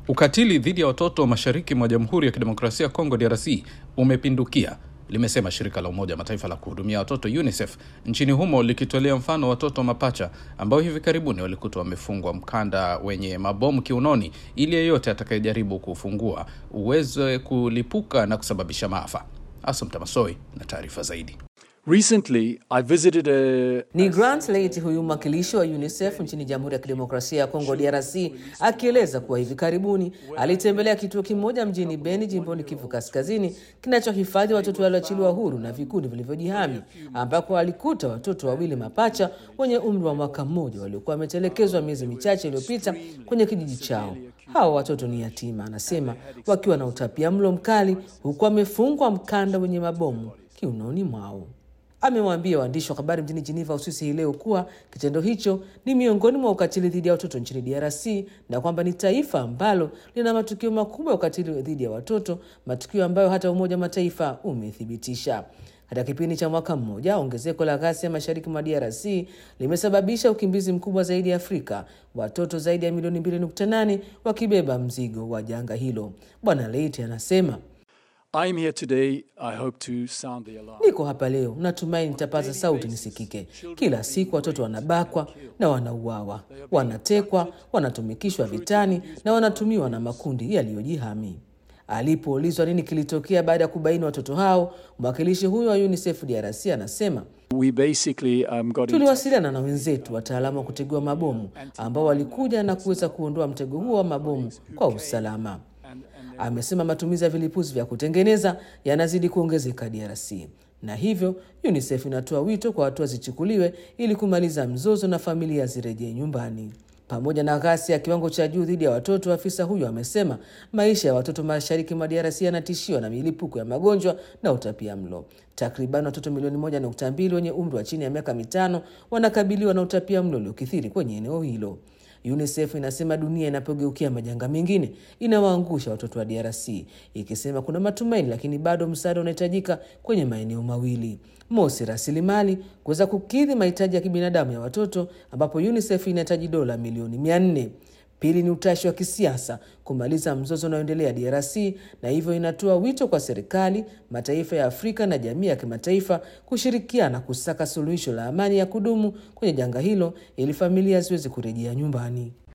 Ukatili dhidi ya watoto mashariki mwa Jamhuri ya Kidemokrasia ya Kongo DRC umepindukia, limesema shirika la Umoja wa Mataifa la kuhudumia watoto UNICEF nchini humo likitolea mfano watoto mapacha ambao hivi karibuni walikutwa wamefungwa mkanda wenye mabomu kiunoni ili yeyote atakayejaribu kufungua uweze kulipuka na kusababisha maafa. Asumta Masoi na taarifa zaidi. Recently, I visited a... Ni Grant Late huyu mwakilishi wa UNICEF nchini Jamhuri ya Kidemokrasia ya Kongo DRC akieleza kuwa hivi karibuni alitembelea kituo kimoja mjini Beni jimboni Kivu Kaskazini kinachohifadhi watoto walioachiliwa huru na vikundi vilivyojihami ambako alikuta watoto wawili mapacha wenye umri wa mwaka mmoja waliokuwa wametelekezwa miezi michache iliyopita kwenye kijiji chao. Hawa watoto ni yatima, anasema, wakiwa na utapia mlo mkali huku wamefungwa mkanda wenye mabomu kiunoni mwao. Amewaambia waandishi wa habari mjini Geneva, Uswisi hii leo kuwa kitendo hicho ni miongoni mwa ukatili dhidi ya watoto nchini DRC na kwamba ni taifa ambalo lina matukio makubwa ya ukatili dhidi ya watoto, matukio ambayo hata Umoja wa Mataifa umethibitisha. Katika kipindi cha mwaka mmoja, ongezeko la ghasia mashariki mwa DRC limesababisha ukimbizi mkubwa zaidi ya Afrika, watoto zaidi ya milioni 2.8 wakibeba mzigo wa janga hilo. Bwana Leite anasema I'm here today. I hope to sound the alarm. Niko hapa leo, natumai nitapaza sauti nisikike. Kila siku watoto wanabakwa na wanauawa, wanatekwa, wanatumikishwa vitani na wanatumiwa na makundi yaliyojihami. Alipoulizwa nini kilitokea baada ya kubaini watoto hao, mwakilishi huyo wa UNICEF DRC anasema We basically um, got in tuliwasiliana na wenzetu wataalamu wa kutegua mabomu ambao walikuja na kuweza kuondoa mtego huo wa mabomu kwa usalama. Amesema matumizi ya vilipuzi vya kutengeneza yanazidi kuongezeka DRC na hivyo UNICEF inatoa wito kwa hatua zichukuliwe ili kumaliza mzozo na familia zirejee nyumbani. Pamoja na ghasia ya kiwango cha juu dhidi ya watoto, afisa huyo amesema maisha ya watoto mashariki mwa DRC yanatishiwa na milipuko ya magonjwa na utapia mlo. Takriban watoto milioni moja nukta mbili wenye umri wa chini ya miaka mitano wanakabiliwa na utapia mlo uliokithiri kwenye eneo hilo. UNICEF inasema dunia inapogeukia majanga mengine inawaangusha watoto wa DRC, ikisema kuna matumaini, lakini bado msaada unahitajika kwenye maeneo mawili: mosi, rasilimali kuweza kukidhi mahitaji ya kibinadamu ya watoto, ambapo UNICEF inahitaji dola milioni mia nne. Pili ni utashi wa kisiasa kumaliza mzozo unaoendelea DRC, na hivyo inatoa wito kwa serikali, mataifa ya Afrika na jamii ya kimataifa kushirikiana kusaka suluhisho la amani ya kudumu kwenye janga hilo ili familia ziweze kurejea nyumbani.